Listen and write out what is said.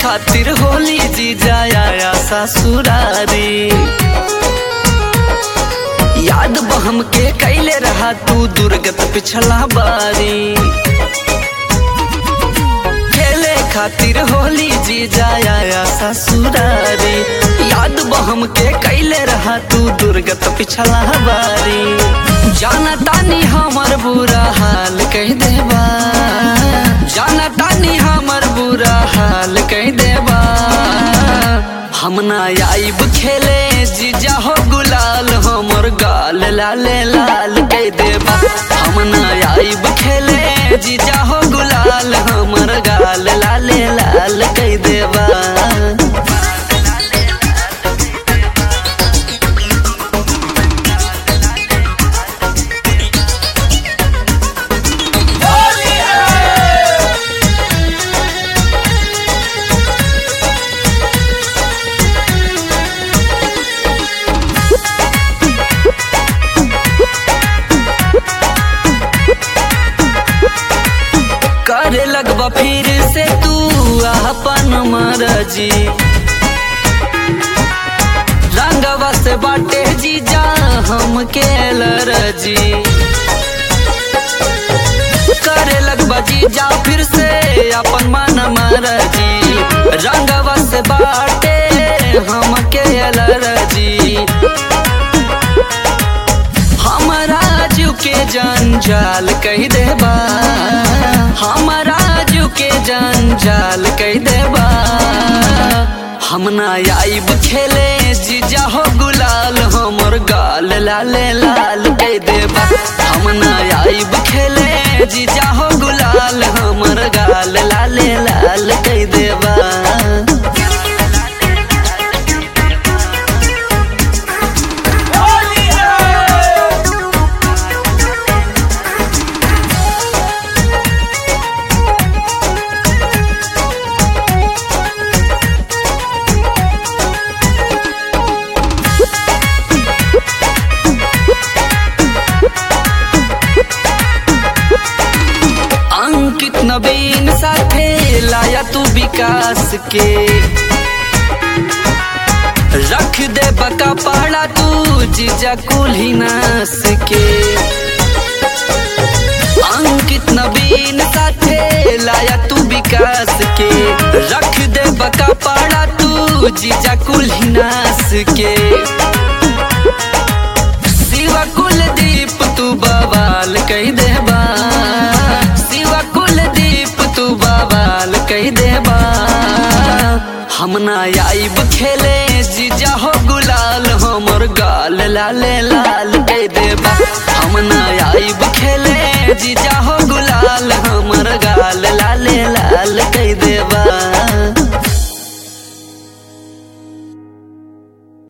खातिर होली जी जाया ससुरारी याद बहम के कैले रहा तू दुर्गत पिछला बारी खेले खातिर होली जी जाया ससुरारी याद बहम के कैले रहा तू दुर्गत पिछला बारी जाना तानी हमर बुरा हाल कह देबा जाना तानी हमर बुरा हाल कह देबा हम ना आइब खेले जीजा हो गुलाल हमर गाल लाले लाल कह देबा हम ना आइब खेले जीजा हो गुलाल हमर गाल लाले लाल कह देबा करे लगबा फिर से तू अपन मरजी रंगवा से बाटे जीजा हम के लरजी करे लगबा जीजा फिर से अपन मन मरजी रंगवा से बाटे हम के लरजी हमारा जू के जंजाल कह देबा हमारा जू के जंजाल कह देबा हम ना आइब खेले जीजा हो गुलाल हमर गाल लाले लाल कह देबा हम ना आइब खेले जीजा हो गुलाल हमर गाल लाले लाल कह देबा अंकित नवीन साथे लाया तू विकास के रख दे बका पहाड़ा तू जीजा कुल्ही नास के अंकित नवीन साथे लाया तू विकास के रख दे बका पहाड़ा तू जीजा कुल्ही नास के शिवा कुलदीप तू बवाल कह देबा शिवा कुलदीप तू बवाल कह देबा हम ना आइब खेले जीजा हो गुलाल हमर गाल लाले लाल कह देबा हम ना आइब खेले जीजा हो गुलाल हमर गाल लाले लाल कह देबा